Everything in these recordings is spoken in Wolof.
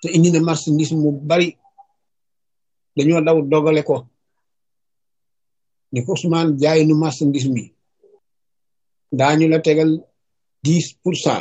te indi na marchandise mu bari dañoo daw dogale ko ni ko Ousmane jaay nu marchandise mi daañu la tegal dix pour cent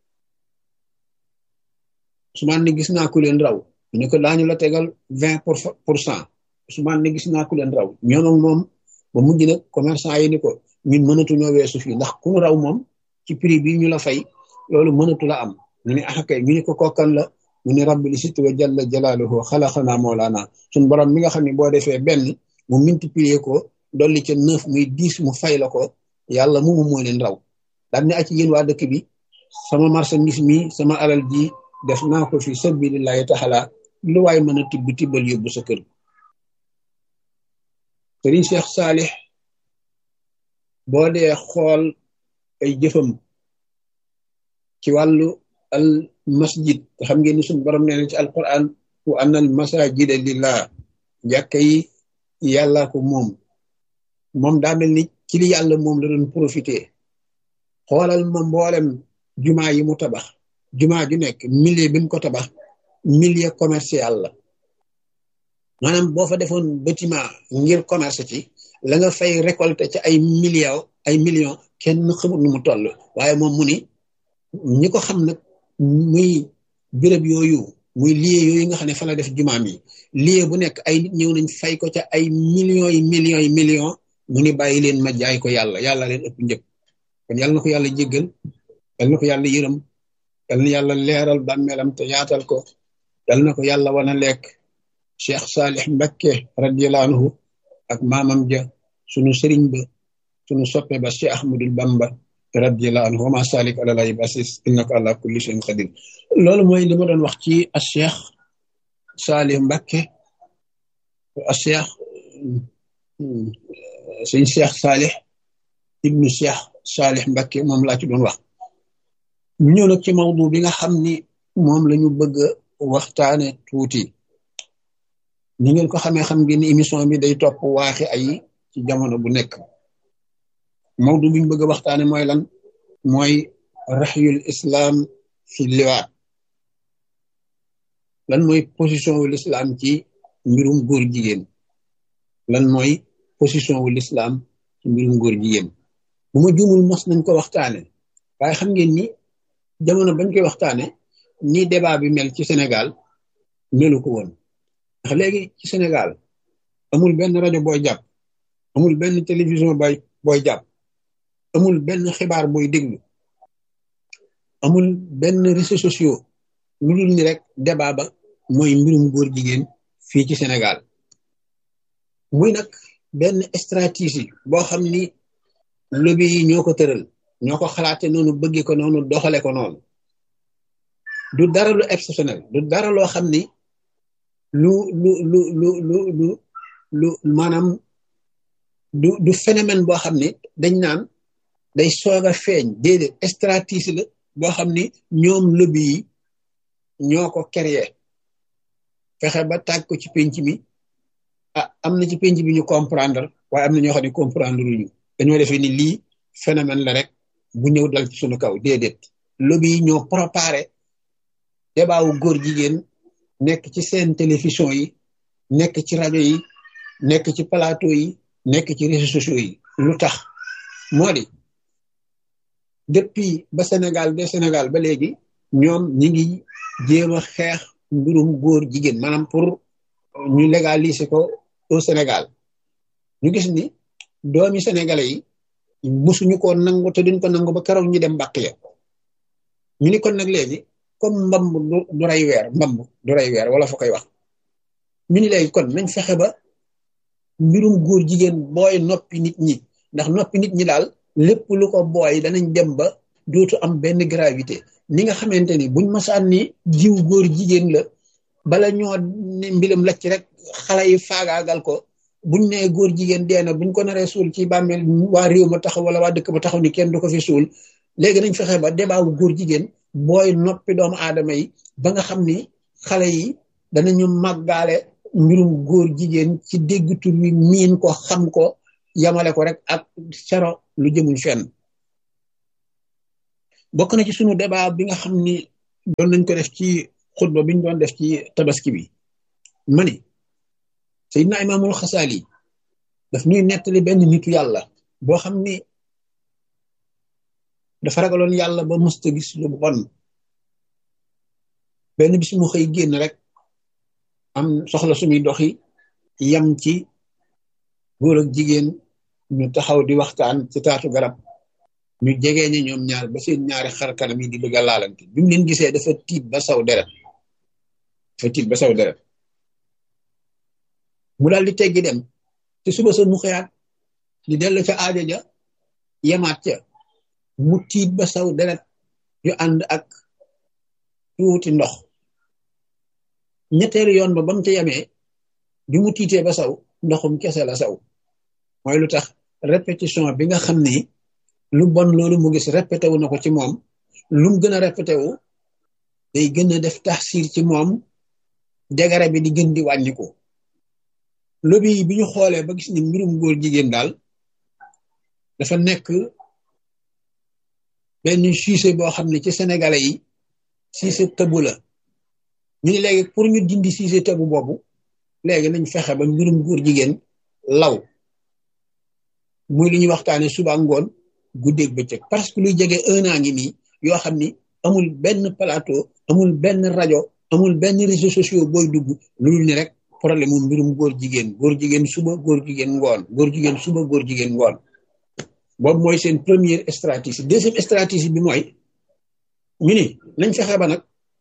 Ousmane ne gis naa ku leen raw ñu ko daañu la tegal vingt pour cent Ousmane ne gis naa ku leen raw ñoom ak moom ba mujj nag commerçant yi ni ko ñun mënatuñoo weesu fii ndax ku raw moom ci prix bi ñu la fay loolu mënatu la am ñu ne ah kay ñu ne ko kokkan la mu ne rabbi li situ wa jalla jalaaluhu xalaqanaa moolaana suñ borom mi nga xam ne boo defee benn mu multiplier ko dolli ca neuf muy dix mu fay la ko yàlla moomu moo leen raw daal ne ak yéen waa dëkk bi sama marchandise mi sama alal ji def naa ko fi sabilillahi taala lu waay mën a tibb tibbal yóbbu sa kër sëriñ Cheikh Saalix boo dee xool ay jëfam ci wàllu al masjid te xam ngeen ni suñu borom nee na ci alquran wa anna al masajida lillah jàkka yi yàlla ko moom moom daa mel ni ci li yàlla moom la doon profité xoolal ma mboolem jumaa yi mu tabax jumaa ju nekk milieu bi mu ko tabax milieu commercial la maanaam boo fa defoon bâtiment ngir commerce ci la nga fay récolter ci ay millions ay millions kenn xamul nu mu toll waaye moom mu ni ñi ko xam nag muy béréb yooyu muy lieu yooyu nga xam ne fa la def jumaam yi lieu bu nekk ay nit ñëw nañ fay ko ca ay millions yi millions yi millions mu ni bàyyi leen ma jaay ko yàlla yàlla leen ëpp njëpp kon yàlla na ko yàlla jéggal yàlla na ko yàlla yërëm yàlla na yàlla leeral bàmmeelam te yaatal ko yàlla na ko yàlla wana lekk Cheikh Salih Mbakke radiyallahu anhu ak maamam ja sunu sëriñ ba sunu soppe ba Cheikh Ahmadul Bamba radiyallahu anhu wa ma salik ala lay basis innaka ala kulli shay'in qadir loolu mooy li ma doon wax ci a Cheikh Salih Mbakke a Cheikh suñ Cheikh Salih ibnu Cheikh Salih Mbakke moom laa ci doon wax ñu ñëw nag ci mawdu bi nga xam ni moom la ñu bëgg waxtaane tuuti ni ngeen ko xamee xam ngeen ni émission bi day topp waaxi ay ci jamono bu nekk mawdu bi ñu bëgg a waxtaane mooy lan mooy raxyul islam fi liwaat lan mooy position wu l'islam ci mbirum góor jigéen lan mooy position wu l'islam ci mbirum góor jigéen bu ma juumul mos nañ ko waxtaane waaye xam ngeen ni jamono bañ koy waxtaane ni débat bi mel ci Sénégal melu ko woon ndax léegi ci Sénégal amul benn rajo booy jàpp amul benn télévision bay booy jàpp amul benn xibaar booy déglu amul benn réseaux sociaux lu dul ni rek débat ba mooy mbirum góor jigéen fii ci Sénégal muy nag benn stratégie boo xam ni lobby yi ñoo ko tëral ñoo ko xalaate noonu bëgge ko noonu doxale ko noonu du dara lu exceptionnel du dara loo xam ni lu lu lu lu lu lu lu maanaam du du phénomène boo xam ni dañ naan day soog a feeñ déedéet stratégie la boo xam ni ñoom lobby yi ñoo ko créé fexe ba tàgg ko ci penc mi ah am na ci penc bi ñu comprendre waaye am na ñoo xam ne comprendre luñu dañoo defee ni lii phénomène la rek bu ñëw dal ci suñu kaw déedéet lobby yi ñoo préparé débat wu góor jigéen nekk ci seen télévision yi nekk ci rajo yi nekk ci plateau yi nekk ci réseaux sociaux yi lu tax moo di depuis ba Sénégal de Sénégal ba léegi ñoom ñi ngi jéem a xeex mbirum góor jigéen maanaam pour ñu légaliser ko au Sénégal ñu gis ni doomi sénégalais yi musuñu ko nangu te duñ ko nangu ba keroog ñu dem mbàq ya ñu ni kon nag léegi comme mbamb du rey weer mbamb du rey weer wala fa koy wax ñu ni léegi kon nañ fexe ba mbirum góor jigéen booy noppi nit ñi ndax noppi nit ñi daal lépp lu ko booy danañ dem ba dootu am benn gravité ni nga xamante ni buñ masaan ni jiw góor jigéen la bala ñoo ni mbilam lacc rek xale yi faagaagal ko buñ nee góor jigéen dee na buñ ko naree suul ci bàmmeel waa réew ma taxaw wala waa dëkk ba taxaw ni kenn du ko fi suul léegi nañ fexe ba débat wu góor jigéen booy noppi doomu aadama yi ba nga xam ni xale yi danañu màggaale mbirum góor jigéen ci dégg tur wi miin ko xam ko yamale ko rek ak sero lu jëmul fenn bokk na ci sunu débat bi nga xam ni doon nañ ko def ci xutba biñ doon def ci tabaski bi ma ni Seydina Imaamul Xasaali daf ñuy nettali benn nitu yàlla boo xam ni dafa ragaloon yàlla ba mësta gis lu bon benn bis mu xëy génn rek am soxla suñuy doxi yam ci góor ak jigéen ñu taxaw di waxtaan ci taatu garab ñu jegee ñi ñoom ñaar ba seen ñaari xar kanam yi di bëgg a laalante bi mu leen gisee dafa tiit ba saw deret dafa tiit ba saw deret mu daal di teggi dem te suba sa mu xëyaat di dellu ca aajo ja yemaat ca mu tiit ba saw deret yu ànd ak tuuti ndox ñetteelu yoon ba bam ca yemee bi mu tiitee ba saw ndoxum kese la saw mooy lu tax répétition bi nga xam ni lu bon loolu mu gis répété wu na ko ci moom lu mu gën a répété wu day gën a def taxsir ci moom degare bi di gën di wàññiku lobi yi bi ñu xoolee ba gis ni mbirum góor jigéen daal dafa nekk benn sujet boo xam ne ci sénégalais yi sujet tëbu la ñu ne léegi pour ñu dindi sujet tëbu boobu léegi nañ fexe ba mbirum góor jigéen law muy li ñuy waxtaane suba ngoon guddeeg bëccëg parce que luy jege un an ngi nii yoo xam ni amul benn plateau amul benn rajo amul benn réseaux sociaux booy dugg loolu ni rek problème mu mbirum góor jigéen góor jigéen suba góor jigéen ngoon góor jigéen suba góor jigéen ngoon boobu mooy seen première stratégie deuxième stratégie bi mooy ñu ni nañ fexe ba nag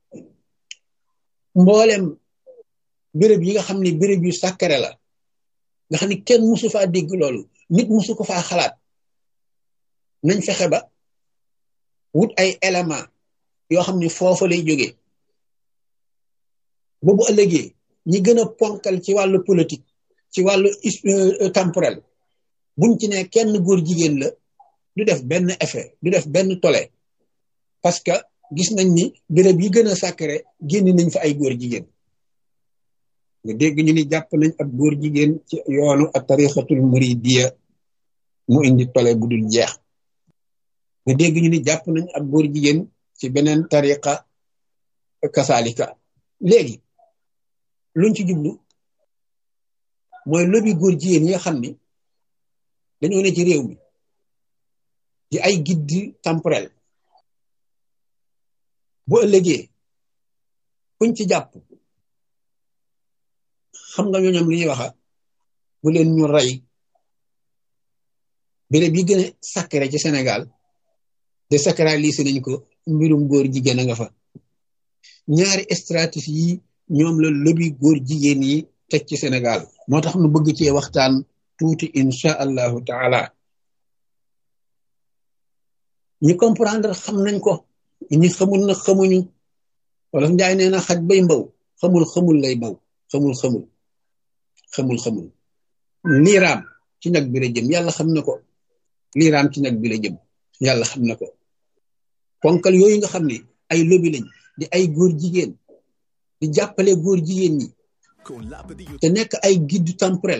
mboolem béréb yi nga xam ne béréb yu sàkkare la nga xam ne kenn musu faa dégg loolu nit musu ko faa xalaat nañ fexe ba wut ay élément yoo xam ne foofa lay jógee boobu ëllëgee ñi gën a ponkal ci wàllu politique ci wàllu temporel buñ ci ne kenn góor jigéen la du def benn effet du def benn tole parce que gis nañ ni béréb yi gën a sacré génn nañ fa ay góor jigéen nga dégg ñu ni jàpp nañ ab góor jigéen ci yoonu ak tarixatul muridiya mu indi tole bu dul jeex nga dégg ñu ni jàpp nañ ab góor jigéen ci beneen tariqa kasaalika léegi luñ ci jublu mooy lobi góor jigéen yi nga xam ni dañoo ne ci réew mi di ay guide temporel bu ëllëgee kuñ ci jàpp xam nga ñooñam li ñuy waxa bu leen ñu rey béréb yi gën a sacré ci Sénégal de sacralisé nañ ko mbirum góor jigéen a nga fa ñaari stratégie yi ñoom la lobby góor jigéen yi teg ci Sénégal moo tax nu bëgg cee waxtaan tuuti incha allahu taala ñi comprendre xam nañ ko ñi xamul na xamuñu wala njaay nee na xaj bay mbaw xamul xamul lay baw xamul xamul xamul xamul liiraam ci nag bi la jëm yàlla xam na ko liiraam ci nag bi la jëm yàlla xam na ko ponkal yooyu nga xam ne ay lobby lañ di ay góor jigéen di jàppale góor jigéen ñi te nekk ay guide temporel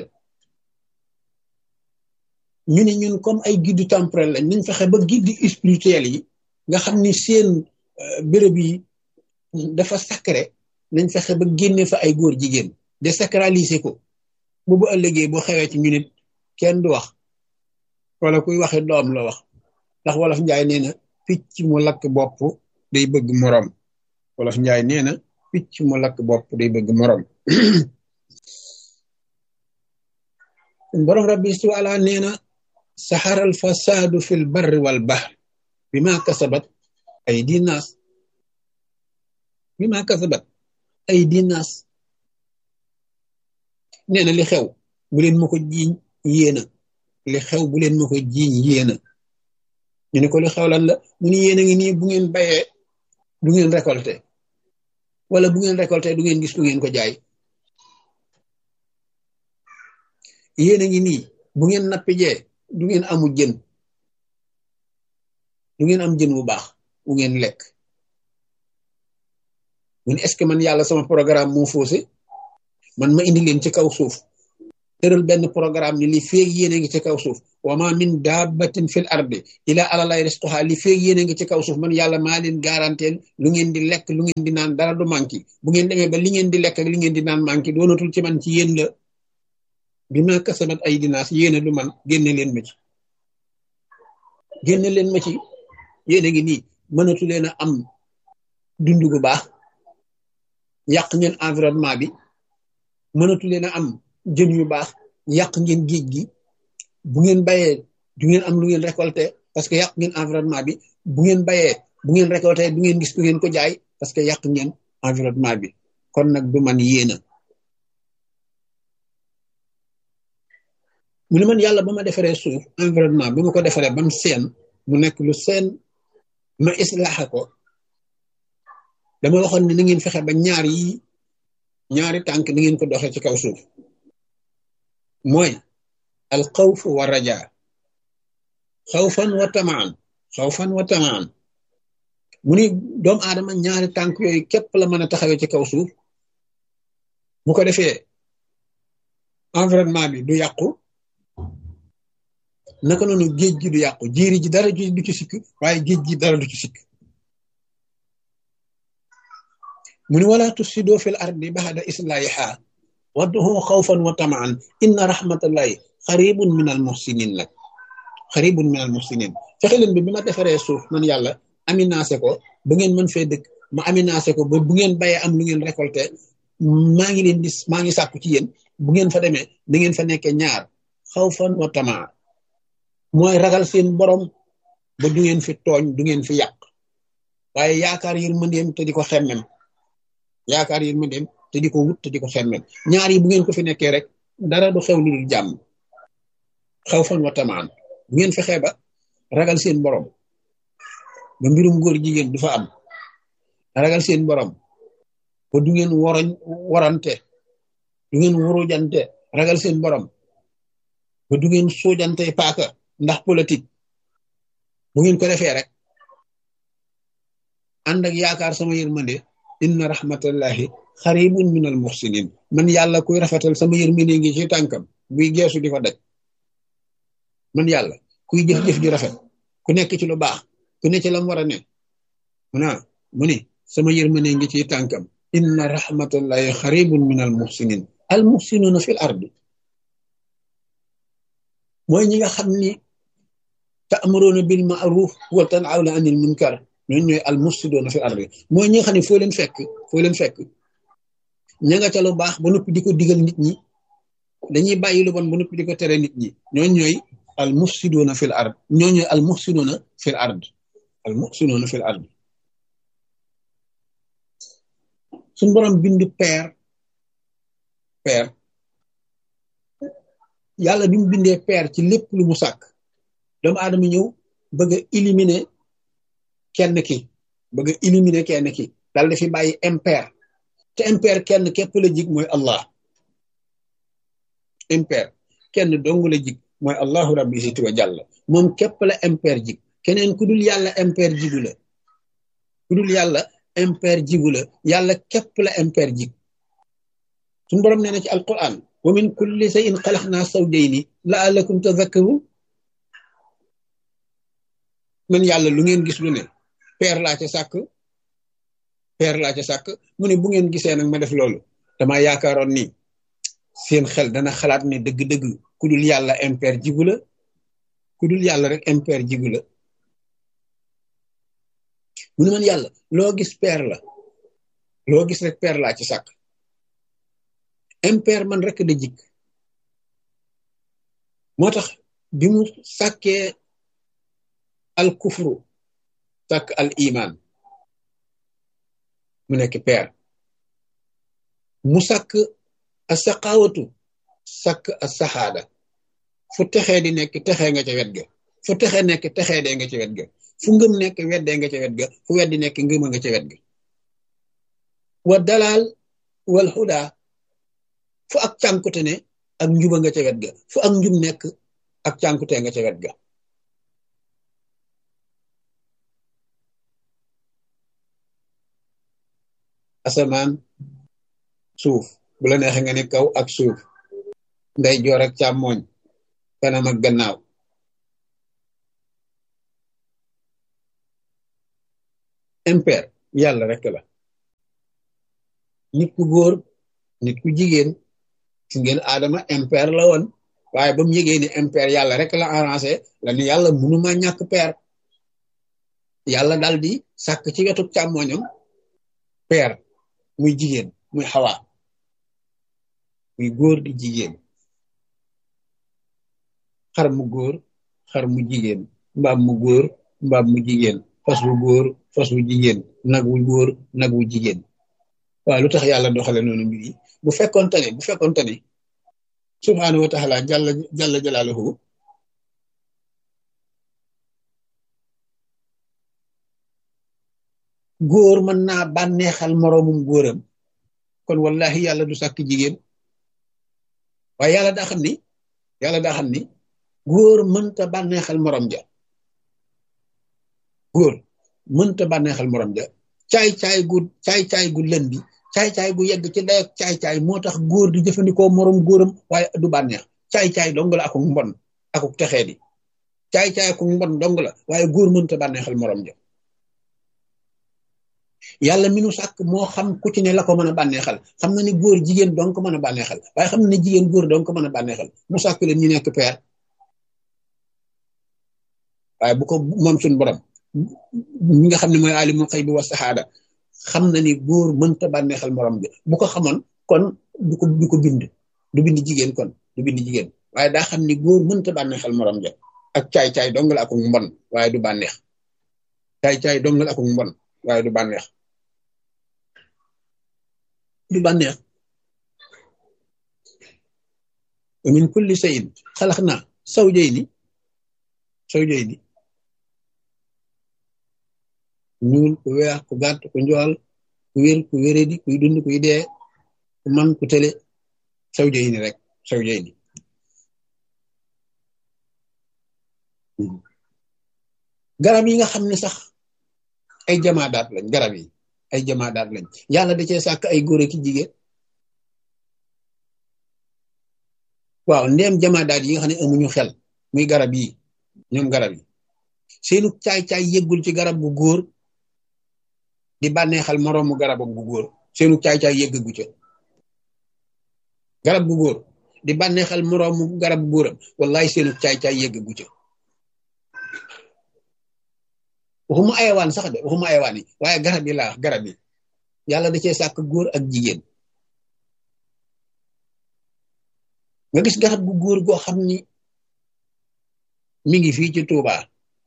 ñu ne ñun comme ay guide temporel lañ nañ fexe ba guide spirituel yi nga xam ni seen béréb yi dafa sacré nañ fexe ba génne fa ay góor jigéen désacraliser ko bu bu ëllëgee boo xewee ci ñu nit kenn du wax wala kuy waxe doom la wax ndax wolof njaay nee na picc mu lakk bopp day bëgg moroom wolof njaay nee na picc mu lakk bopp day bëgg moroom borom rabbi su ala nee na saxaral fasaadu fil barri wal bahr bi ma kasabat ay dinaas bi ma kasabat ay dinaas nee na li xew bu leen ma ko jiiñ yéena li xew bu leen ma ko jiiñ yéena ñu ne ko li xew lan la mu ni yéen a ngi nii bu ngeen bayee du ngeen récolté wala bu ngeen récolté du ngeen gis ku ngeen ko jaay yéen a ngi nii bu ngeen nappijee du ngeen amu jën du ngeen am jën bu baax bu ngeen lekk mu ne est-ce que man yàlla sama programme moo faussé man ma indi leen ci kaw suuf tëral benn programme ni li feeg yéen a ngi ci kaw suuf wa ma min dabbatin fil ardi ila alalay risquha li feeg yéen a ngi ci kaw suuf man yàlla maa leen garanteel lu ngeen di lekk lu ngeen di naan dara du manqué bu ngeen demee ba li ngeen di lekk ak li ngeen di naan manqué doonatul ci man ci yéen la bi ma kasabat ay dinaas yéen a du man génne leen ma ci génne leen ma ci yéen a ngi nii mënatu leen a am dund gu baax yàq ngeen environnement bi mënatu leen a am jën yu baax yàq ngeen géej gi bu ngeen bayee du ngeen am lu ngeen récolté parce que yàq ngeen environnement bi bu ngeen bayee bu ngeen récolté du ngeen gis ku ngeen ko jaay parce que yàq ngeen environnement bi kon nag du man yéena mu ne man yàlla ba ma defaree suuf environnement bi ma ko defaree ba mu seen mu nekk lu seen ma islaaxa ko dama waxoon ne na ngeen fexe ba ñaar yi ñaari tànk na ngeen ko doxee ci kaw suuf mooy al xawf wa raja xawfan wa tamaan xawfan wa tamaan mu ni doomu aadama ñaari tànk yooyu képp la mën a taxawee ci kaw suuf bu ko defee environnement bi du yàqu naka noonu géej gi du yàqu jiiri ji dara du ci sikk waaye géej gi dara du ci sikk mu ni wala tufsido fil ardi baxda islaahiha wadduhu xawfan wa tamaan inna rahmatallahi xaribun min al muhsinin nag xaribun min al muhsinin fexe leen bi bi ma defaree suuf man yàlla aminancé ko ba ngeen mën fee dëkk ma aminancé ko ba bu ngeen bayee am lu ngeen récolté maa ngi leen di maa ngi sàkku ci yéen bu ngeen fa demee da ngeen fa nekkee ñaar xawfan wa tamaan mooy ragal seen borom ba du ngeen fi tooñ du ngeen fi yàq waaye yaakaar yërmandeem te di ko xemmem yaakaar yërmandeem te di ko wut te di ko xemmem ñaar yi bu ngeen ko fi nekkee rek dara du xew lu dul jàmm xawfan wa tamaan bu ngeen fexee ba ragal seen borom ba mbirum góor jigéen du fa am ragal seen borom ba du ngeen woroñ warante du ngeen wurujante ragal seen borom ba du ngeen suujante paaka ndax politique bu ngeen ko defee rek ànd ak yaakaar sama yërmande inna rahmatallahi xaribun min al muxsinin man yàlla kuy rafetal sama yërmande ngi ci tànkam buy geesu di ko daj man yàlla kuy jëf-jëf ju rafet ku nekk ci lu baax ku ne ci lam war a ne mu naa mu ni sama yërmande ngi ci tànkam inna rahmatallahi xaribun min al muxsinin al muxsinuna fil ardi mooy ñi nga xam ni ta'muruna bil ma'ruf wa tanhawna anil munkar ñooñu ñooy al mufsiduna fil ardi mooy ñi nga xam ne foo leen fekk foo leen fekk ña nga ca lu baax ba noppi di ko digal nit ñi dañuy bàyyi lu bon ba noppi di ko tere nit ñi ñooñu ñooy al mufsiduna fil ard ñooñu ñooy al mufsiduna fil ard al mufsiduna fil ard suñ borom bindu peer peer yàlla bi mu bindee peer ci lépp lu mu sàkk doomu aadama ñëw bëgg a éliminer kenn ki bëgg a éliminer kenn ki dal di fi bàyyi impair te impair kenn képp la jig mooy Allah impair kenn dong la jig mooy Allahu rabbi siti wa jàlla moom képp la impair jig keneen ku dul yàlla impair jigu la ku dul yàlla impair jigu la yàlla képp la impair jig suñu borom nee na ci alquran wa min kulli shay'in xalaqnaa zawjayni la'allakum tadhakkarun man yàlla lu ngeen gis lu ne peer laa ca sàkk peer laa ca sàkk mu ne bu ngeen gisee nag ma def loolu dama yaakaaroon ni seen xel dana xalaat ne dëgg-dëgg ku dul yàlla impair jigu la ku dul yàlla rek impair jigu la mu ne man yàlla loo gis peer la loo gis rek peer laa ci sàkk impair man rek da jik moo tax bi mu sàkkee al kufru sàkk al iman mu nekk peer mu sàkk a saqawatu sàkk a saxaada fu texee di nekk texee nga ca wet ga fu texee nekk texee dee nga ca wet ga fu ngëm nekk weddee nga ca wet ga fu weddi nekk ngëma nga ca wet ga wa dalal wal huda fu ak cànkute ne ak njuba nga ca wet ga fu ak njub nekk ak cànkute nga ca wet ga asamaan suuf bu la neexee nga ne kaw ak suuf nday joor ak càmmooñ kanam ak gannaaw impair yàlla rek la nit ku góor nit ku jigéen si ngeen aadama impair la woon waaye ba mu yëgee ni impair yàlla rek la arrangé la ni yàlla mënuma ñàkk peer yàlla dal di sàkk ci wetu càmmoñam peer muy jigéen muy xawaa muy góor di jigéen xar mu góor xar mu jigéen mbaam mu góor mbaam mu jigéen fas wu góor fas wu jigéen nag wu góor nag wu jigéen waaw lu tax yàlla doxale noonu mbir yi bu fekkonte ne bu fekkonte ne subhaanahu wa taala jalla jalla jalaaluhu góor mën naa bànneexal moroomum góoram kon wallahi yàlla du sàkk jigéen waaye yàlla daa xam ni yàlla daa xam ni góor mënta bànneexal morom ja góor mënta bànneexal morom ja caay-caay gu caay-caay gu lëndi caay-caay gu yegg ci dayak caay-caay moo tax góor di jëfandikoo morom góoram waaye du bànneex caay-caay dong la akuk mbon akuk texee di caay-caay akuk mbon dong la waaye góor mënta bànneexal morom ja yàlla mi nu sàkk moo xam ku ci ne la ko mën a bànneexal xam na ni góor jigéen dong ko mën a bànneexal waaye xam na ne jigéen góor dong ko mën a bànneexal mu sàkk leen ñu nekk peer waaye bu ko moom suñ borom ñi nga xam ne mooy alimul xëy bi wa saxaada xam na ni góor mënta bànneexal morom bi bu ko xamoon kon du ko du ko bind du bind jigéen kon du bind jigéen waaye daa xam ni góor mënta bànneexal morom ja ak caay-caay dong la akuk mbon waaye du bànneex caay-caay dong la akuk mbon waaye du bànneex du bànneex wa min kulli shay'in xalaqna zawjayni zawjayni ñuul ku weex ku gàtt ku njool ku wér ku wéredi kuy dund kuy dee ku man ku tële zawjayni rek zawjayni garab yi nga xam ne sax ay jamaadaat lañ garab yi ay jamaadaat lañ yàlla da cee sàkk ay góor ki jigéen waaw ndéem jamaadaat yi nga xam ne amuñu xel muy garab yi ñoom garab yi seenu caay-caay yëggul ci garab gu góor di bànneexal moroomu garabam gu góor seenu caay-caay yëggagu ca garab gu góor di bànneexal moroomu garab gu góoram wallahi seenu caay-caay yëggagu ca waxuma ayawaan sax de waxuma ayawaan yi waaye garab yi laa wax garab yi yàlla da cee sàkk góor ak jigéen nga gis garab gu góor goo xam ni mi ngi fii ci Touba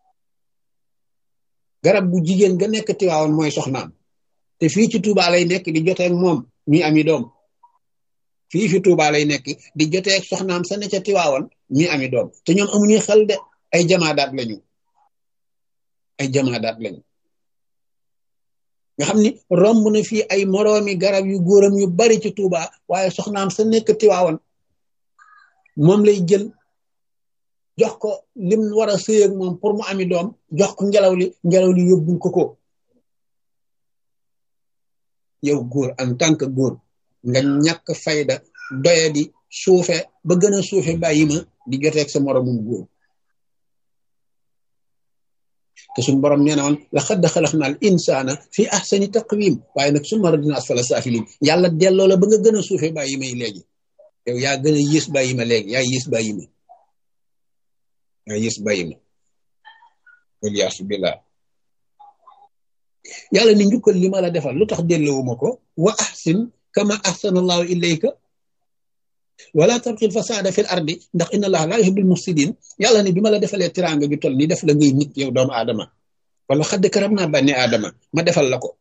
garab gu jigéen ga nekk Tiwaawan mooy soxnaam te fii ci Touba lay nekk di joteeg moom mi ami doom fii fi Touba lay nekk di joteeg soxnaam sa ne ca Tiwaawan mi ami doom te ñoom amuñuy xel de ay jamaadaat lañu ay jamaadaat lañu nga xam ni romb na fii ay moroomi garab yu góoram yu bari ci Touba waaye soxnaam sa nekk Tiwaawan moom lay jël jox ko lim war a sëy ak moom pour mu ami doom jox ko ngelaw li ngelaw li yóbbul ko ko yow góor en tant que góor nga ñàkk fayda doye di suufe ba gën a suufe bàyyi ma di joteeg sa moromum góor te suñu borom nee na woon laqad xalaqna al insana fi ahsani taqwim waaye nag summa radina asfala safilin yàlla delloo la ba nga gën a suufe bàyyi may léegi yow yaa gën a yées bàyyi ma léegi yaa yées bàyyi ma yaa yées bàyyi ma waliyaasu billah yàlla ni njukkal li ma la defal lu tax delloowuma ko wa ahsin kama ahsana allahu ilayka wala tabxil fasada fil ardi ndax inna allah la yuhibbul mufsidin yàlla ni bi ma la defalee tiranga ju toll ni def la ngay nit yow doomu aadama wala xadd karam naa bànni aadama ma defal la ko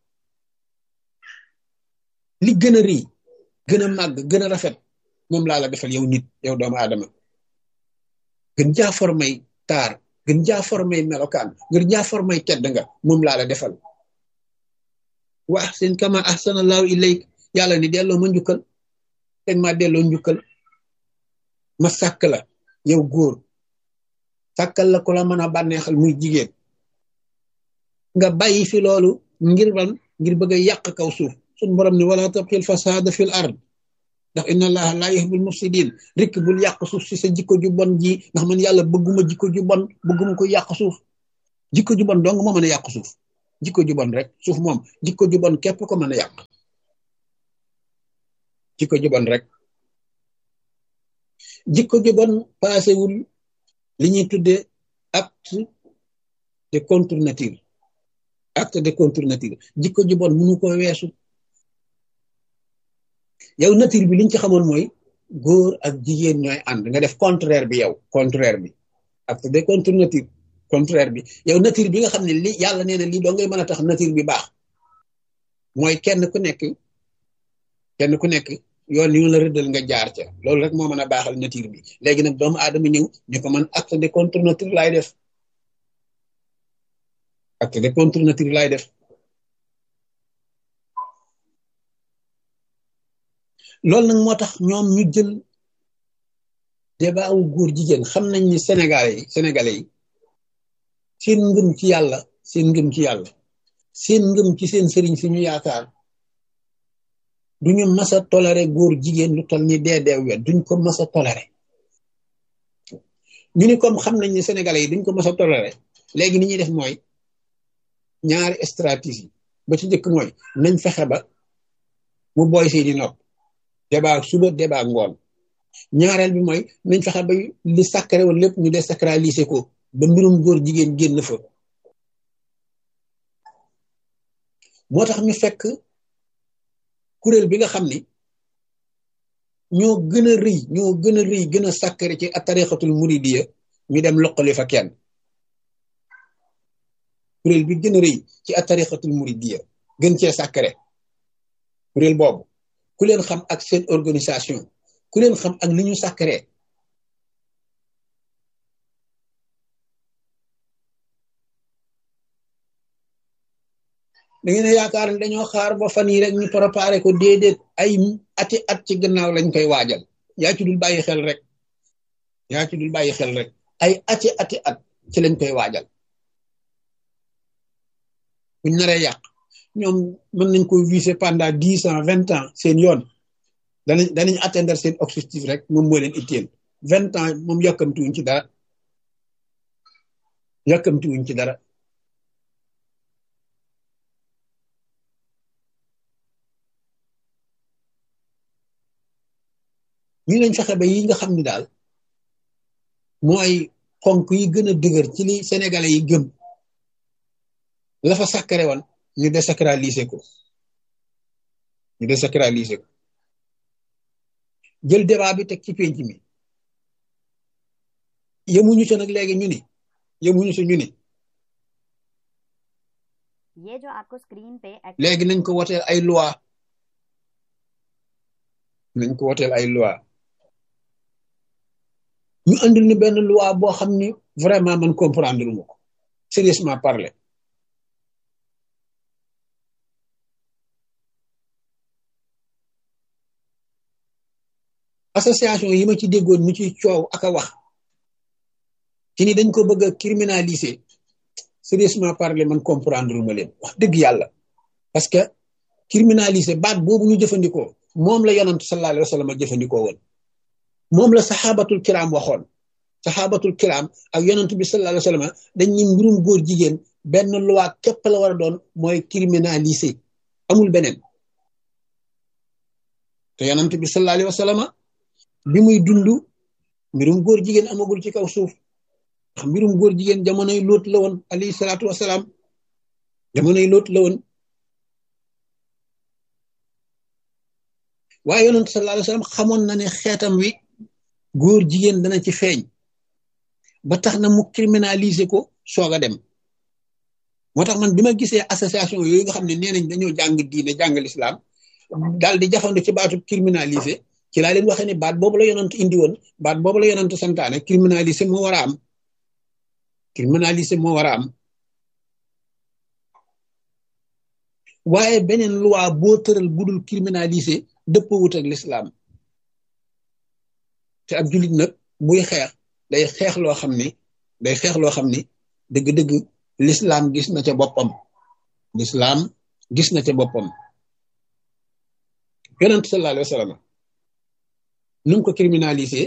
li gën a rëy gën a màgg gën a rafet moom laa la defal yow nit yow doomu aadama gën jaa formay taar gën jaa formay melokaan gën jaa formay tedd nga moom laa la defal wa ahsin kama ahsana allahu ilayk yàlla ni delloo ma njukkal teg ma delloo njukkal ma sàkk la yow góor sàkkal la ku la mën a bànneexal muy jigéen nga bàyyi fi loolu ngir ban ngir bëgg a yàq kaw suuf suñ borom ni wala tabxil fasada fil ard ndax inna allaha laa yuhibbul mufsidin rikk bul yàq suuf si sa jikko ju bon ji ndax man yàlla bëgguma jikko ju bon bëgguma ko yàq suuf jikko ju bon dong moo mën a yàq suuf jikko ju bon rek suuf moom jikko ju bon képp ko mën a yàq jikko ju bon rek jikko ju bon paasewul li ñuy tuddee acte de contre nature acte de contre nature jikko ju bon mënu ko weesu yow nature bi liñ ci xamoon mooy góor ak jigéen ñooy ànd nga def contraire bi yow contraire bi acte de contre nature contraire bi yow nature bi nga xam ne li yàlla nee na lii doo ngay mën a tax nature bi baax mooy kenn ku nekk kenn ku nekk yoon yu la rëddal nga jaar ca loolu rek moo mën a baaxal nature bi léegi nag doomu aadama ñëw ñu ko man acte de contre nature laay def acte de contre nature laay def loolu nag moo tax ñoom ñu jël débat wu góor jigéen xam nañ ni sénégalais yi sénégalais yi seen ngëm ci yàlla seen ngëm ci yàlla seen ngëm ci seen sëriñ si ñu yaakaar duñu mas a toléré góor jigéen lu toll ni dee deew wet duñ ko mas a toléré ñu ni comme xam nañ ni sénégalais yi duñ ko mas a toléré léegi ni ñuy def mooy ñaari stratégie ba ci njëkk mooy nañ fexe ba mu boy seeni nopp débat suba débat ngoon ñaareel bi mooy nañ fexe ba li sacré woon lépp ñu désacraliser ko ba mbirum góor jigéen génn fa moo tax ñu fekk kuréel bi nga xam ni ñoo gën a rëy ñoo gën a rëy gën a sacré ci tarixatul muridiya ñu dem loqali fa kenn kuréel bi gën a rëy ci tarixatul muridiya gën cee sacré kuréel boobu ku leen xam ak seen organisation ku leen xam ak li ñu sacré da ngeen a yaakaar ne dañoo xaar ba fan yi rek ñu préparé ko déedéet ay ati at ci gannaaw lañ koy waajal yaa ci dul bàyyi xel rek yaa ci dul bàyyi xel rek ay ati ati at ci lañ koy waajal buñ naree yàq ñoom mën nañ ko viser pendant dix ans vingt ans seen yoon danañ danañ atteindre seen objectif rek moom moo leen itteel vingt ans moom yàkkamtiwuñ ci dara yàkkamtiwuñ ci dara ñu lañ fexe ba yi nga xam ni daal mooy ponk yi gën a dëgër ci li sénégalais yi gëm la fa sacré woon ñu désacraliser ko ñu désacraliser ko jël débat bi teg ci penc mi yemuñu ca nag léegi ñu ni yemuñu ca ñu ni ये जो आपको screen पे active léegi nañ ko woteel ay loi nañ ko woteel ay loi ñu andil ni benn loi boo xam ni vraiment man comprendre lu ma ko sérieusement parler association yi ma ci déggoon ñu ci coow ak a wax ci ni dañ ko bëgg a criminaliser sérieusement parler man comprendre lu ma leen wax dëgg yàlla parce que criminaliser baat boobu ñu jëfandikoo moom la yonant sallallahu alayhi wa sallam a jëfandikoo woon moom la saxaabatul kiram waxoon saxaabatul kiram ak yonant bi sallallahu alayhi wa sallam dañ ni mbirum góor jigéen benn loi képp la war a doon mooy criminaliser amul beneen te yonant bi sallallahu alayhi wa sallam bi muy dund mbirum góor jigéen amagul ci kaw suuf ndax mbirum góor jigéen jamonoy lóot la woon alayhi salaatu wasalaam jamonoy lóot la woon waaye yonent sallallahu alayhi wasallam xamoon na ne xeetam wi góor jigéen dana ci feeñ ba tax na mu criminaliser ko soog a dem moo tax man bi ma gisee association yooyu nga xam ne nee nañ dañoo jàng diine jàng lislaam daal di jafandu ci baatu criminaliser ci laa leen waxee ne baat boobu la yonent indi woon baat boobu la yonent santaane criminaliser moo war a am criminaliser moo war a am waaye beneen loi boo tëral budul criminaliser dëpp wut ak lislaam te ab jullit nag buy xeex day xeex loo xam ni day xeex loo xam ni dëgg-dëgg lislaam gis na ca boppam lislaam gis na ca boppam yonent sallallahu alayhi wa sallam nu mu ko criminaliser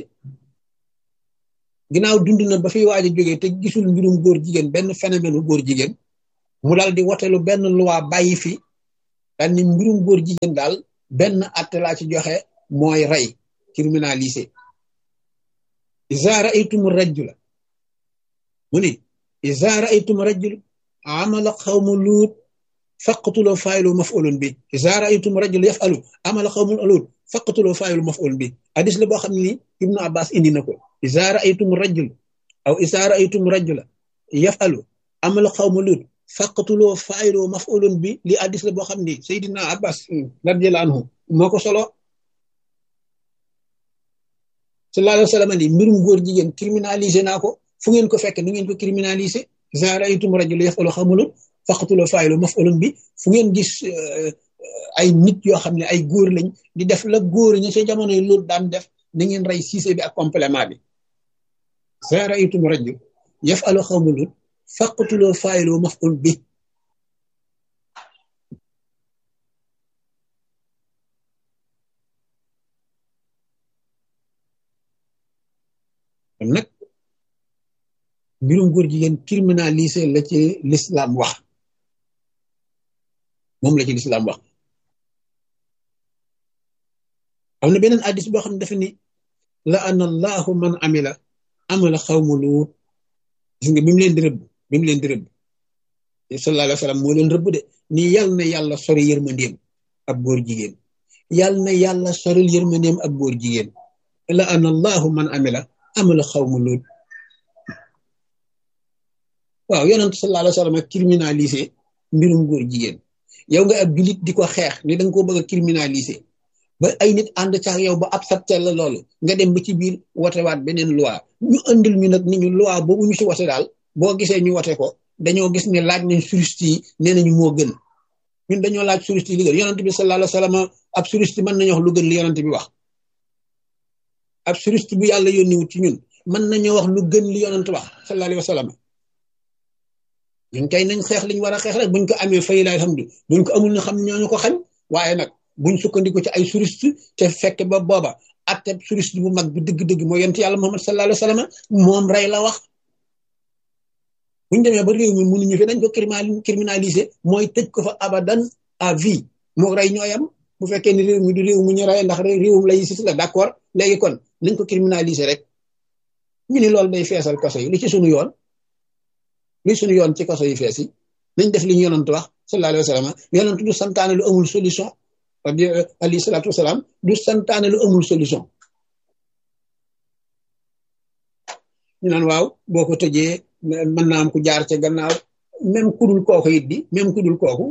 ginnaaw dund na ba fiy waaj a jógee te gisul mbirum góor jigéen benn phénomène góor jigéen mu daal di wotelu benn loi bàyyi fi daal ni mbirum góor jigéen daal benn atte laa ci joxe mooy rey criminalisé iza ra'aytum rajula mu ni iza ra'aytum rajul amala xawmu luut faqtuloo faayilu maf'ulun bi iza ra'aytum rajul yaf'alu amala xawmu luut faqtuloo faayilu maf'ulun bi hadis la boo xam ne ni ibnu abbas indi na ko iza ra'aytum rajul aw iza ra'aytum rajula yaf'alu amala xawmu luut faqtuloo faayilu maf'ulun bi li hadis la boo xam ni Seydina Abbas radiyallahu anhu moo ko solo sallallahu alayhi wa sallam ni mbirum góor jigéen criminalisé naa ko fu ngeen ko fekk ni ngeen ko criminalisé iza ra'aytum rajula yaf'alu xamulun faqtuloo faayilu maf'ulun bi fu ngeen gis ay nit yoo xam ne ay góor lañ di def la góor ñi sa jamono yi loolu daan def na ngeen rey siise bi ak complément bi iza ra'aytum rajul yaf'alu xamulun faqtuloo faayilu maf'ul bi kon nag mbirum góor jigéen criminalisé la ci l'islam wax moom la ci l'islam wax am na beneen addis boo xam ne dafa ni la ana allahu man amila amala xawmu luut gis nga bi mu leen di rëbb bi mu leen di rëbb sallallahu alayhi wa sallam moo leen rëbb de ni yal na yàlla sori yërmandeem ab góor jigéen yal na yàlla soril yërmandeem ab góor jigéen la ana allahu man amila amala xawmu luut waaw yonent sallallahu alayhi wa sallam criminalisé mbirum góor jigéen yow nga ab julit di ko xeex ni da nga koo bëgg a criminalisé ba ay nit ànd cax yow ba accepté la loolu nga dem ba ci biir wotewaat beneen loi ñu andil ñu nag ni ñu loi boobu ñu si wote daal boo gisee ñu wote ko dañoo gis ne laaj nañ juriste yi nee nañu moo gën ñun dañoo laaj juriste yi li gën yonent bi sallallahu alayhi wa sallam ab juriste mën nañu wax lu gën li yonent bi wax ab juriste bu yàlla yónniwut ci ñun mën nañoo wax lu gën li yonent wax sallallahu alayhi wa sallam ñun kay nañ xeex liñ war a xeex rek buñ ko amee fay la alhamdu buñ ko amul ñu xam ñooñu ko xañ waaye nag buñ sukkandiku ci ay juriste te fekk ba booba atte juriste bu mag bi dëgg-dëgg mooy yonent yàlla Muhammad sallallahu alayhi wa sallam moom rey la wax buñ demee ba réew mi mënuñu fi dañ ko criminaliser mooy tëj ko fa abadan à vie moo rey ñooyam bu fekkee ni réew mi du réew mu ñu rey ndax réewum laïcité la d'accord léegi kon nañ ko criminaliser rek ñu ni loolu day feesal kaso yi li ci sunu yoon li sunu yoon ci kaso yi fees yi nañ def li ñu yonant wax sallallahu alayhi wa sallam yonant du santaane lu amul solution alayhi salaatu wasalaam du santaane lu amul solution ñu naan waaw boo ko tëjee mën naa am ku jaar ca gannaaw même ku dul kooku it di même ku dul kooku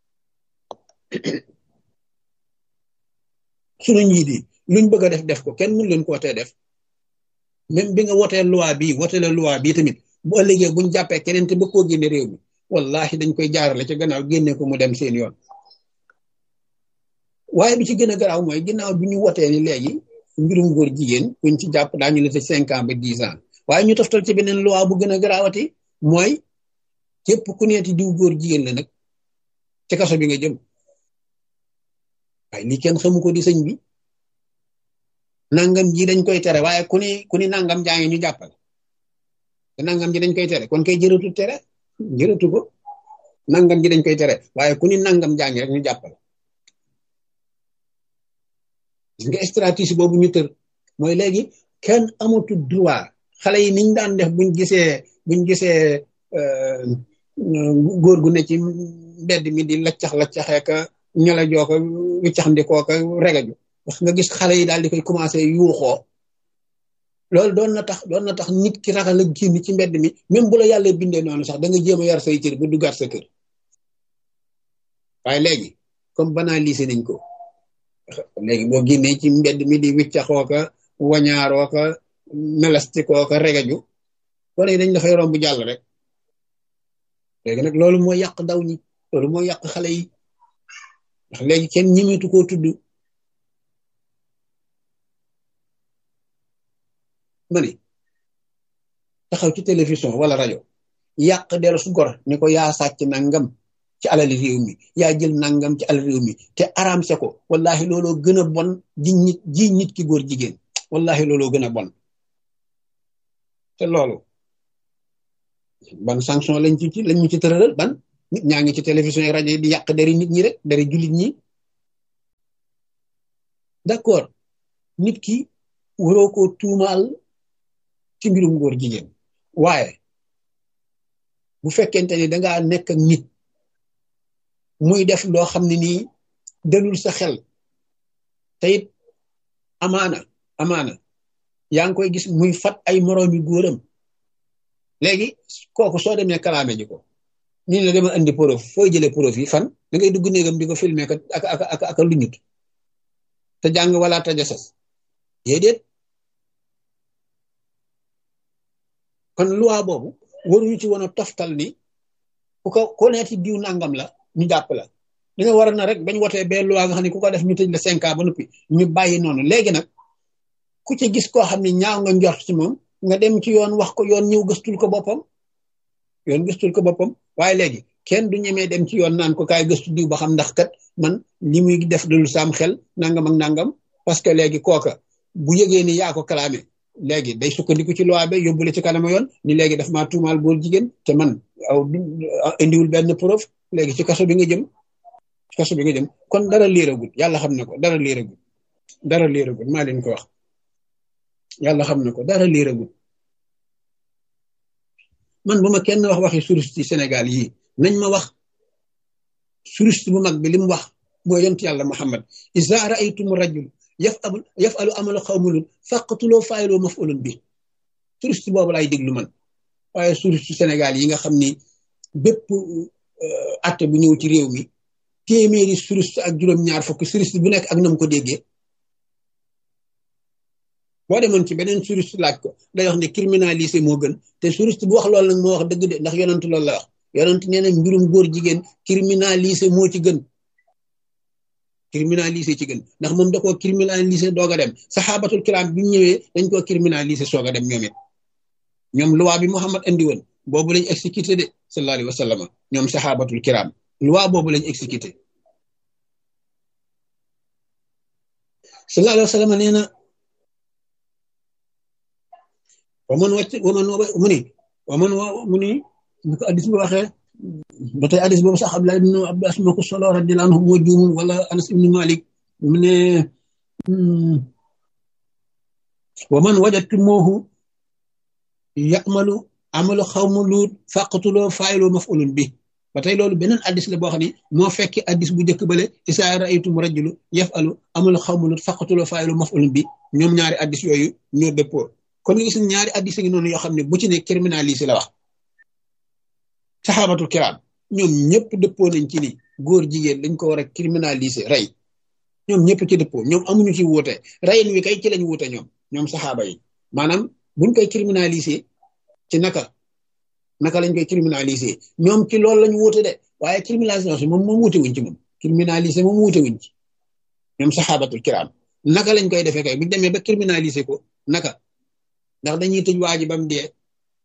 sunu njiit yi luñ bëgg a def def ko kenn mënu leen ko wotee def même bi nga wotee loi bii wote la loi bii tamit bu ëllëgee buñ jàppee keneen te ba koo génne réew mi wallahi dañ koy jaarale ca gannaaw génne ko mu dem seen yoon waaye bi ci gën a garaaw mooy ginnaaw bi ñu wotee ni léegi mbirum góor jigéen kuñ ci jàpp daañu la tëj cinq ans ba dix ans waaye ñu toftal ci beneen loi bu gën a garaawati mooy képp ku neeti diw góor jigéen la nag ci kaso bi nga jëm waaye lii kenn xamu ko di sëñ bi nangam ji dañ koy tere waaye ku ni ku ni nangam jaa ngi ñu jàppal te nangam ji dañ koy tere kon kay jërëtu tere jërëtu ko nangam ji dañ koy tere waaye ku ni nangam jaa ngi rek ñu jàppal gis nga stratégie boobu ñu tër mooy léegi kenn amatul droit xale yi niñ daan def buñ gisee buñ gisee góor gu ne ci mbedd mi di laccax laccaxee ka ñala joo ko wiccax ndikoo ka regaju wax nga gis xale yi daal di koy commencé yuuxoo loolu doon na tax doon na tax nit ki ragal a génn ci mbedd mi même bu la yàlla bindee noonu sax da nga jéem a yar say cër ba duggaat sa kër waaye léegi comme banalisé nañ ko léegi boo génnee ci mbedd mi di wiccaxoo ka wañaaroo ka melastikoo ka regaju wala yi dañ dafay romb jàll rek léegi nag loolu mooy yàq ndaw ñi loolu mooy yàq xale yi ndax léegi kenn ñimitu koo tudd ma ni taxaw ci télévision wala rajo yàq dellu su gor ni ko yaa sàcc nangam ci alali réew mi yaa jël nangam ci alal réew mi te araamse ko wallahi looloo gën a bon ji nit ji nit ki góor jigéen wallahi looloo gën a bon te loolu ban sanction lañ ci lañ ñu ci tëralal ban nit ñaa ngi ci télévision yi rajo yi di yàq dari nit ñi rek dari jullit ñi d'accord nit ki waroo ko tuumaal ci mbirum góor jigéen waaye bu fekkente ni dangaa nekk ak nit muy def loo xam ne nii dalul sa xel te it amaana amaana yaa ngi koy gis muy fat ay moroomi góoram léegi kooku soo demee kalaame ji ko ñu ne dama andi preuve fooy jëlee preuve yi fan da ngay dugg néegam di ko filmer ak ak ak ak lu ñut te jàng wala te jasas déedéet kon loi boobu waruñu ci woon a toftal ni ku ko ku ne ci diw nangam la ñu jàpp la dañoo war na rek bañ wotee bee loi nga xam ne ku ko def ñu tëj la cinq ans ba noppi ñu bàyyi noonu léegi nag ku ci gis koo xam ne ñaaw nga njort ci moom nga dem ci yoon wax ko yoon ñëw gëstul ko boppam yoon gëstul ko boppam waaye léegi kenn du ñemee dem ci yoon naan ko kaay gëstu diw ba xam ndax kat man li muy def dul saam xel nangam ak nangam parce que léegi kooka bu yëgee ni yaa ko kalaame léegi day sukkandiku ci loi bi yóbbule ci kanama yoon ni léegi daf maa tuumaal góor jigéen te man aw indiwul benn preuve léegi ci kaso bi nga jëm ci kaso bi nga jëm kon dara liiragul yàlla xam na ko dara liiragul dara liiragul maa leen ko wax yàlla xam na ko dara liiragul man bu ma kenn wax waxi touriste yi Sénégal yii nañ ma wax touriste bu mag bi li mu wax mooy yont yàlla Muhammad iza ra'aytum rajul yafalu yafalu amala xawmulun faqtuloo faayiloo mafulun bi touriste boobu laay déglu man waaye touriste Sénégal yi nga xam ni bépp atte bu ñëw ci réew mi téeméeri touriste ak juróom-ñaar fukk touriste bu nekk ak nam ko déggee boo demoon ci beneen touriste laaj ko day wax ne criminalisé moo gën te touriste bu wax loolu nag moo wax dëgg de ndax yonent loolu la wax yonent nee na mbirum góor jigéen criminalisé moo ci gën criminalisé ci gën ndax moom da koo criminalisé doog a dem saxaabatul kiram bi ñëwee dañ koo criminalisé soog a dem ñoom it ñoom loi bi Muhammad andi woon boobu lañ exécuté de sallallahu alayhi wa sallam ñoom saxaabatul kiram loi boobu lañ exécuté sallallahu alayhi wa sallam nee na waman wàcc waman mu ni waman mu ni bu ko addis bi waxee ba tey addis boobu sax Abdullah ibn Abbas moo ko solo radiyallahu anhu moo juumul wala Anas ibn Malik mu ne waman wajadtumuhu ya'malu amalu xawma luut faqtuloo faayiloo maf'ulun bi ba tey loolu beneen addis la boo xam ne moo fekki addis bu njëkk bale isaa ra'aytum rajulu yaf'alu amalu xawma luut faqtuloo faayiloo maf'ulun bi ñoom ñaari addis yooyu ñoo dëppoo kon gis ñaari addis ngi noonu yoo xam ne bu ci ne criminalisé la wax saxaabatul kiraam ñoom ñëpp dëppoo nañ ci ni góor jigéen dañ ko war a criminalisé rey ñoom ñëpp ci dëppoo ñoom amuñu ci wuute reyin wi kay ci lañ wuute ñoom ñoom saxaaba yi maanaam buñ koy criminalisé ci naka naka lañ koy criminalisé ñoom ci loolu lañ wuute de waaye criminalisation moom moom wuute wuñ ci moom criminalisé moom wuute wuñ ci ñoom saxaabatul kiraam naka lañ koy defee kay buñ demee ba criminalisé ko naka ndax dañuy tëj waa ji ba mu dee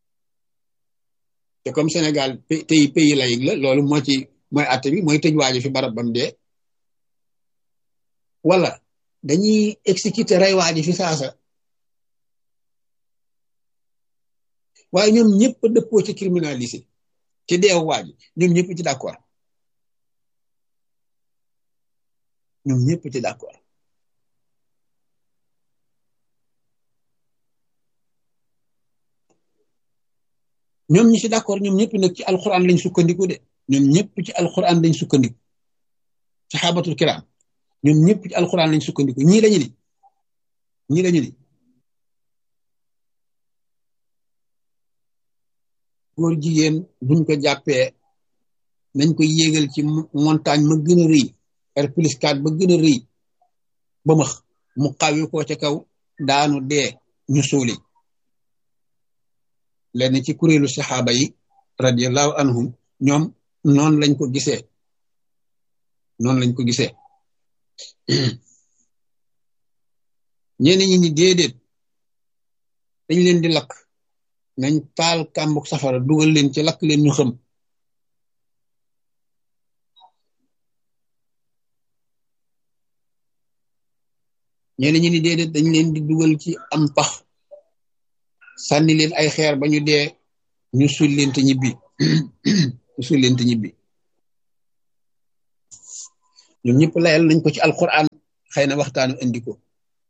te comme Sénégal pays pays laïque la loolu moo ci mooy àtte bi mooy tëj waa ji fi barab ba mu dee wala dañuy exécuter rey waa ji fi saasa waaye ñoom ñëpp dëppoo ci criminalisé ci deew waa ji ñoom ñëpp ci d'accord ñoom ñëpp ci d'accord ñoom ñi ci d'accord ñoom ñëpp nag ci alquran lañ sukkandiku de ñoom ñëpp ci alquran lañ sukkandiku saxaabatul kiram ñoom ñëpp ci alquran lañ sukkandiku ñii lañu ni ñii lañu ni góor jigéen buñ ko jàppee nañ ko yéegal ci montagne ma gën a rëy R plus 4 ba gën a rëy ba max mu xawi ko ca kaw daanu dee ñu suuli lenn ci kuréelu saxaaba yi radiallahu anhum ñoom noonu lañ ko gisee noonu lañ ko gisee ñenn ñi ni déedéet dañ leen di lakk nañ taal kàmbuk safara dugal leen ci lakk leen ñu xam ñenn ñi ni déedéet dañ leen di dugal ci am pax sànni leen ay xeer ba ñu dee ñu suul leen te ñibbi ñu suul leen te ñibbi ñoom ñëpp layal nañ ko ci alquran xëy na waxtaanu indi ko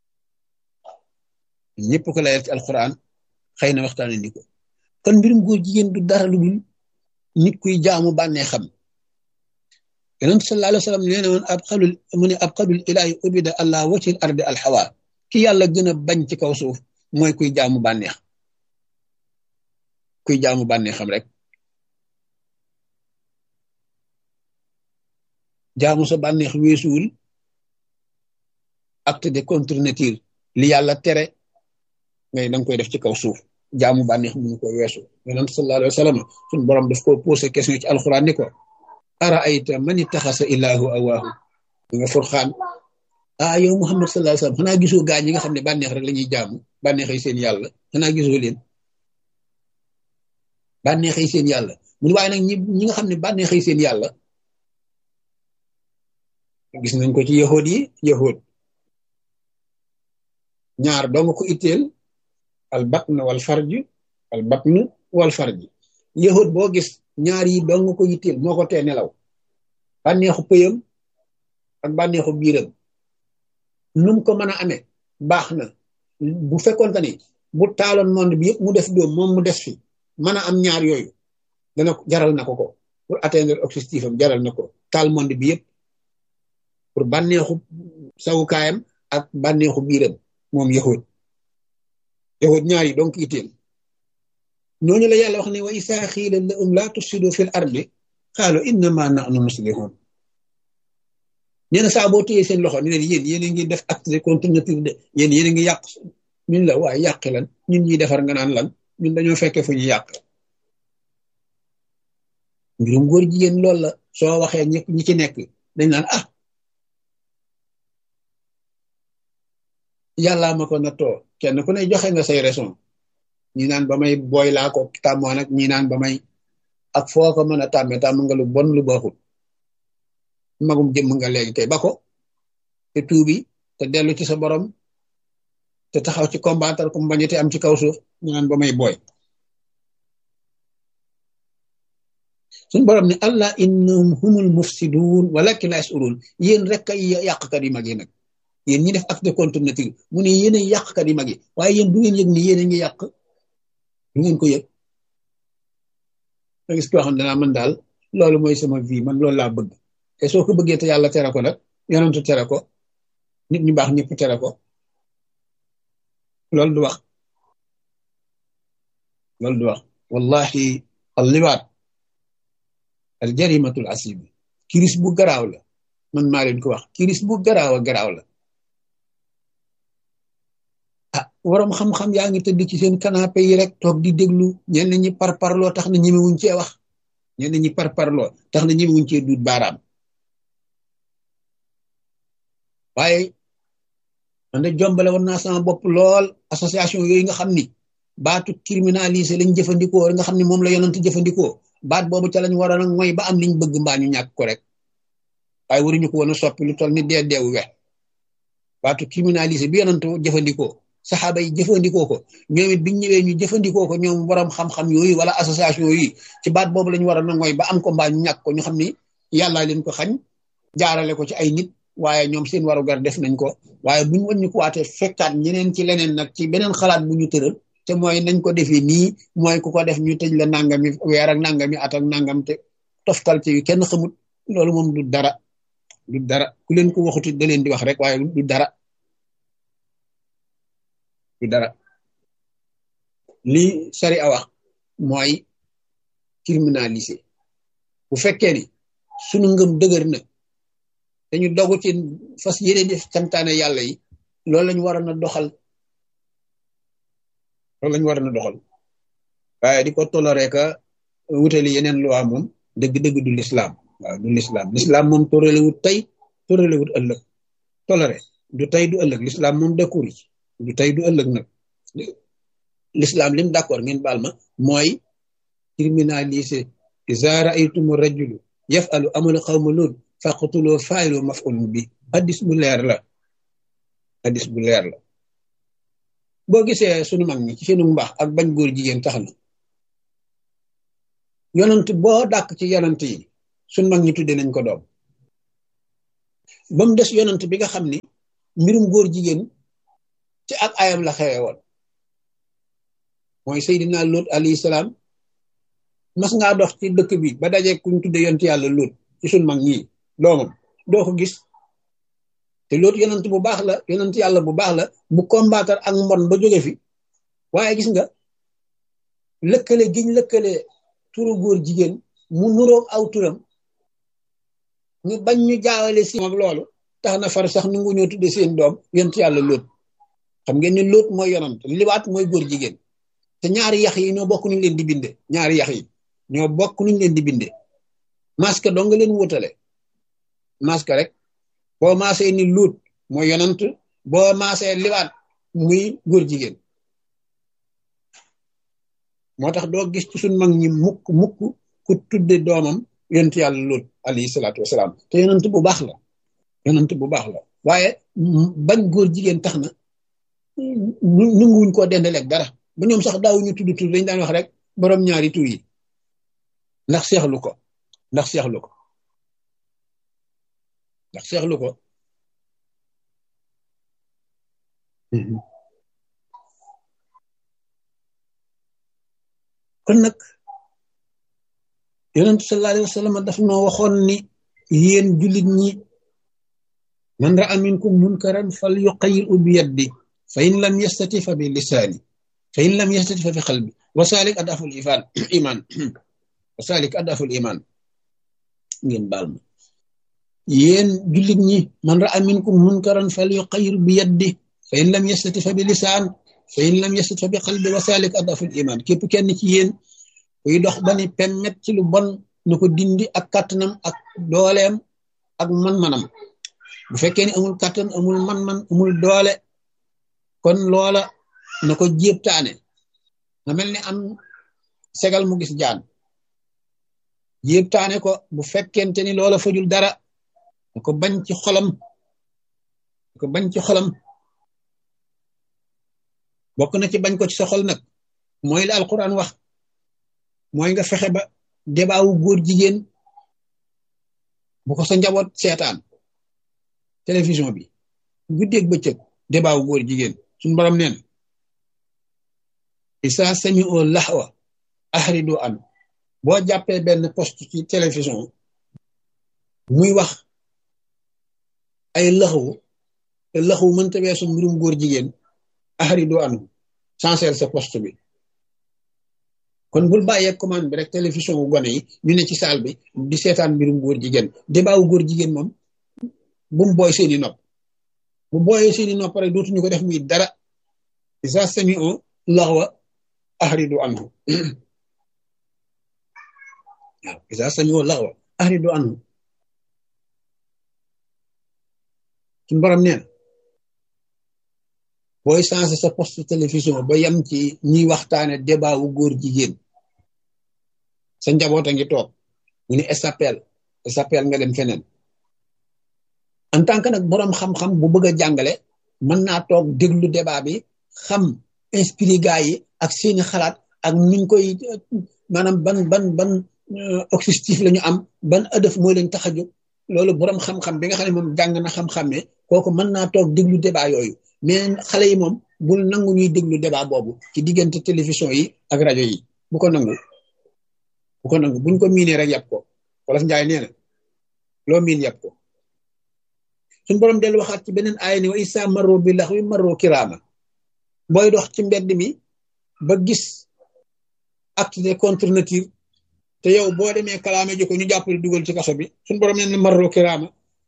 ñoom ñëpp ko layal ci alquran xëy na waxtaanu indi ko kon mbirum góor jigéen du dara lu dul nit kuy jaamu bànnee xam yonent sallallahu alayhi wa sallam nee na woon ab xalul mu ne ab xalul ilaahi ubida allah wacil ardi alxawa ki yàlla gën a bañ ci kaw suuf mooy kuy jaamu bànneex kuy jaamu bànneexam rek jaamu sa bànneex weesuwul acte de contre nature li yàlla tere ngay danga koy def ci kaw suuf jaamu bànneex mënu ko weesu yonent sallallahu alayhi wa sallam suñu borom daf ko posé question ci alxuraan ni ko ara ayta man ittaxasa ilaahu awaahu nga furxaan ah yow Muhammad sallallahu alayhi wa sallam xanaa gisoo gaa ñi nga xam ne bànneex rek la ñuy jaamu bànneexay seen yàlla xanaa gisoo leen bànneexay seen yàlla mun waaye nag ñi ñi nga xam ne bànneexay seen yàlla gis nañ ko ci yahood yi yahood ñaar dong ko itteel al batn wal farj al batn wal farj yahood boo gis ñaar yi dong ko itteel moo ko tee nelaw bànneexu pëyam ak bànneexu biiram num ko mën a amee baax na bu fekkoon ni bu taaloon monde bi yëpp mu def doom moom mu des fi mën a am ñaar yooyu dana jaral na ko ko pour atteindre objectif am jaral na ko taal monde bi yëpp pour bànneexu sawukaayam ak bànneexu biiram moom yahud yahud ñaar yi donc itteel ñooñu la yàlla wax ne wa isaa xiila lahum laa tufsidu fil ardi qaalu innama nahnu muslihun nee na saa boo téyee seen loxo ni leen yéen yéen a ngi def acte de contre nature de yéen yéen a ngi yàq ñun la waaye yàqi lan ñun ñuy defar nga naan lan ñun dañoo fekkee fu ñu yàq mbirum góor jigéen loolu la soo waxee ñi ñi ci nekk dañ naan ah yàllaa ma ko nattoo kenn ku ne joxe nga say raison ñi naan ba may booy laa ko tàmmoon ak ñi naan ba may ak foo ko mën a tàmme tàmm nga lu bon lu baaxul magum jëmm nga léegi tey ba ko te tuubi te dellu ci sa borom te taxaw ci combattre ku mbañete am ci kaw suuf ñu naan ba may booy suñ borom ne allah innahum humul mufsidun walakin la yasurun yéen rek ay yàqkat yi mag yi nag yéen ñi def acte de contre nature mu ne yéen ay yàqkat yi mag yi waaye yéen du ngeen yëg ni yéen a ngi yàq du ngeen ko yëg nga gis koo xam ne danaa man daal loolu mooy sama vie man loolu laa bëgg te soo ko bëggee te yàlla tere ko nag yonentu tere ko nit ñu baax ñëpp tere ko loolu du wax loolu du wax wallahi al liwaat al jarimatul asibi kiris bu garaaw la man maa leen ko wax kiris bu garaaw a garaaw la ah waroom xam-xam yaa ngi tëdd ci seen canapé yi rek toog di déglu ñenn ñi par parloo tax na ñemewuñ cee wax ñenn ñi par parloo tax na ñemewuñ cee duut baaraam waaye man de jombale woon naa sama bopp lool association yooyu nga xam ni baatu criminalisé lañ jëfandikoo nga xam ni moom la yonent jëfandikoo baat boobu ca lañ waroon a mooy ba am liñ bëgg mbaa ñu ñàkk ko rek waaye waruñu ko woon a soppi lu toll ni dee deewu we baatu criminalisé bi yonent jëfandikoo saxaaba yi jëfandikoo ko ñoom it biñ ñëwee ñu jëfandikoo ko ñoom borom xam-xam yooyu wala association yooyu ci baat boobu lañ waroon a mooy ba am ko mbaa ñu ñàkk ko ñu xam ni yàllaa leen ko xañ jaarale ko ci ay nit waaye ñoom seen warugar def nañ ko waaye buñ wëñ ñu ko waatee fekkaat ñeneen ci leneen nag ci beneen xalaat bu ñu tëral te mooy nañ ko defee nii mooy ku ko def ñu tëj la nangami weer ak nangami at ak nangam te toftal ci yu kenn xamut loolu moom du dara du dara ku leen ko waxuti da leen di wax rek waaye du dara du dara lii sari a wax mooy criminalisé bu fekkee ni sunu ngëm dëgër na dañu dogu ci fas yéene def santaane yàlla yi loolu lañu waroon a doxal loolu lañu waroon a doxal waaye di ko toléré ka wutali yeneen loi moom dëgg-dëgg du l'islam waaw du l'islam l'islam moom toléré wut tey toléré wut ëllëg toléré du tey du ëllëg l'islam moom d'accord ci du tey du ëllëg nag l'islam lim d'accord ngeen baal ma mooy criminaliser iza ra'aytum rajulu yaf'alu amala qawma lut faqtuloo faayiloo maf'ulun bi hadis bu leer la hadis bu leer la boo gisee sunu mag ñi ci seenu mbaax ak bañ góor jigéen tax na yonent boo dàkk ci yonent yi sunu mag ñi tudde nañ ko doom ba mu des yonant bi nga xam ni mbirum góor jigéen ci ak ayam la xewe woon mooy Seydina Lut alayhi salaam mas ngaa dox ci dëkk bi ba daje kuñ tudde yonent yàlla Lut ci suñ mag ñii doomam doo ko gis te Lut yonant bu baax la yonent yàlla bu baax la bu combattre ak mbon ba jóge fi waaye gis nga lëkkale giñ lëkkale turu góor jigéen mu nuroog aw turam ñu bañ ñu jaawale si ak loolu tax na far sax nu ngu ñoo tudde seen doom yonent yàlla Lut xam ngeen ni Lut mooy yonant liwaat mooy góor jigéen te ñaari yax yi ñoo bokk nuñ leen di binde ñaari yax yi ñoo bokk nuñ leen di binde masque dong nga leen wutale masque rek boo maasee ni Lut mooy yonant boo maasee liwaat muy góor jigéen moo tax doo gis ci suñ mag ñi mukk mukk ku tudde doomam yonent yàlla Lut alayhi salaatu wasalaam te yonent bu baax la yonent bu baax la waaye bañ góor jigéen tax na nanguwuñ koo dendaleeg dara ba ñoom sax daawuñu tudd tur dañ daan wax rek borom ñaari tur yi ndax seexlu ko ndax seexlu ko ndax seexlu ko kon nag yonentu sallallahu alayhi wa sallam daf noo waxoon ni yéen jullit ñi man ra'a minkum munkaran fal yuqayyirhu bi yaddi fa in lam yastati fa bi lisaani fa in lam yastati fa bi qalbi wa salik adaful iman iman wa salik adaful iman ngeen baal ma yéen jullit ñi man ra'a minkum munkaran fal yuqayyir bi yaddi fa in lam yastati fa bi lisaan fa in lam yastati fa bi qalbi wa salik adaful iman képp kenn ci yéen kuy dox ba ni pemmet ci lu bon na ko dindi ak kàttanam ak dooleem ak man-manam bu fekkee ni amul kàttan amul man-man amul doole kon loola na ko jéebtaane nga mel ni am segal mu gis jaan jéebtaane ko bu fekkente ni loola fajul dara na ko bañ ci xolam na ko bañ ci xolam bokk na ci bañ ko ci sa xol nag mooy la alquran wax mooy nga fexe ba debaawu góor jigéen bu ko sa njaboot seetaan télévision bi guddeeg bëccëg debaawu góor jigéen suñu borom nee na isa sami o laxwa ahridu an boo jàppee benn poste ci télévision muy wax ay laxwu te laxwu mënta weesu mbirum góor jigéen ahridu an changer sa poste bi kon bul bàyyee commande bi rek télévision wu gone yi ñu ne ci saal bi di seetaan mbirum góor jigéen débat wu góor jigéen moom bu mu booy seeni nopp bu booyee seeni nopp rek dootuñu ko def muy dara isa sami o laxwa ahridu anhu waaw isa sami o laxwa ahridu anhu suñu borom nee na booy changé sa poste télévision ba yem ci ñuy waxtaane débat wu góor jigéen sa njaboot a ngi toog ñu ne SAPL SAPL nga dem feneen en tant que nag boroom xam-xam bu bëgg a jàngale mën naa toog déglu débat bi xam inspiré gars yi ak seeni xalaat ak niñ koy maanaam ban ban ban objectif la ñu am ban ëdëf moo leen tax a jóg loolu boroom xam-xam bi nga xam ne moom jàng na xam-xamee kooku mën naa toog déglu débat yooyu mais xale yi moom bul nangu ñuy déglu débat boobu ci diggante télévision yi ak rajo yi bu ko nangu bu ko nangu buñ ko miinee rek yàpp ko wolof njaay nee na loo miin yàpp ko suñ borom dellu waxaat ci beneen aaya ni wa isa marro bi lax wi marro kiraama booy dox ci mbedd mi ba gis acte de contre nature te yow boo demee kalaame ji ko ñu jàppale dugal ci kaso bi suñ borom nee na marro kiraama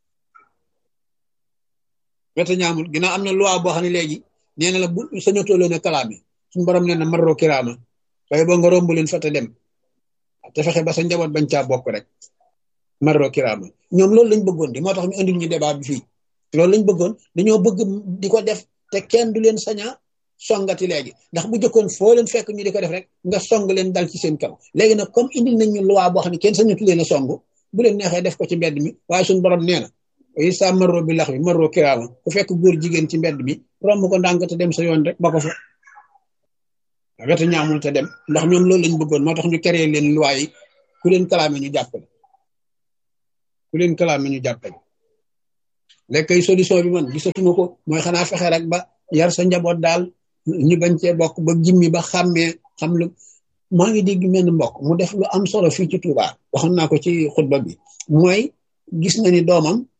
weta ñaamul ginnaaw am na loi boo xam ne léegi nee na la bu sañatoo leen a kalaame suñu borom nee na marro kiraama waaye boo nga romb leen fa te dem te fexe ba sa njaboot bañ caa bokk rek marro kiraama ñoom loolu lañ bëggoon di moo tax ñu indil ñu débat bi fii loolu lañ bëggoon dañoo bëgg di ko def te kenn du leen saña songati léegi ndax bu jëkkoon foo leen fekk ñu di ko def rek nga song leen dal ci seen kaw léegi nag comme indil nañ ñu loi boo xam ne kenn sañatu leen a song bu leen neexee def ko ci mbedd mi waaye suñu borom nee na isa marro bi lax bi marro kiraama ku fekk góor jigéen ci mbedd mi romb ko ndànk te dem sa yoon rek ba ko fa weta ñaamul te dem ndax ñoom loolu lañ bëggoon moo tax ñu créé leen loi yi ku leen kalaame ñu jàppale ku leen kalaame ñu jàppale lekkay solution bi man gisatuma ko mooy xanaa fexe rek ba yar sa njaboot daal ñu bañ cee bokk ba jimmi ba xàmmee xam lu maa ngi dégg menn mbokk mu def lu am solo fii ci Touba waxoon naa ko ci xutba bi mooy gis na ni doomam